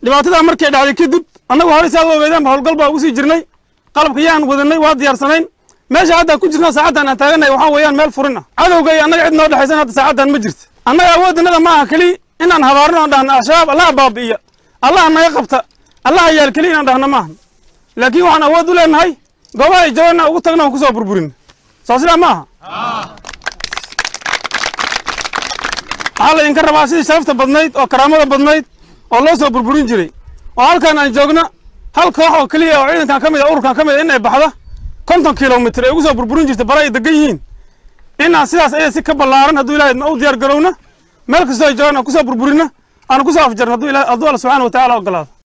dhibaatadaa markay dhacday kadib annagu horey saad ogeedeenba howlgal baa ugu sii jirnay qalabka yaan wadanay waa diyaarsanayn meesha haddaan ku jirna saacaddan aan taagannahay waxaa weeyaan meel furin ah cadowga iyo annaga cid noo dhexaysan hadda saacaddan ma jirta annaga awooddanada ma aha keliya inaan habaarno oon dhahno al-shabaab allaha baabi'iya allaha naga qabta allaha yaal keliya inaan dhahno maaha laakiin waxaan awood u leenahay goobaha ay jooganna ugu tagna aan kusoo burburin soo sidaa ma aha waxaa laydinka rabaa sidii sharafta badnayd oo karaamada badnayd oo loo soo burburin jiray oo halkaan aan joogno hal koox oo keliya oo ciidankan ka mid a ururkan ka mid a in ay baxda konton kilomitr ay ugu soo burburin jirta bara ay degan yihiin inaan sidaas aya si ka ballaaran hadduu ilahay u diyaar garowna meel kastoo ay joogaan aan kusoo burburina aan kusoo afjarno hadduu alla subxana wa tacala ogolaado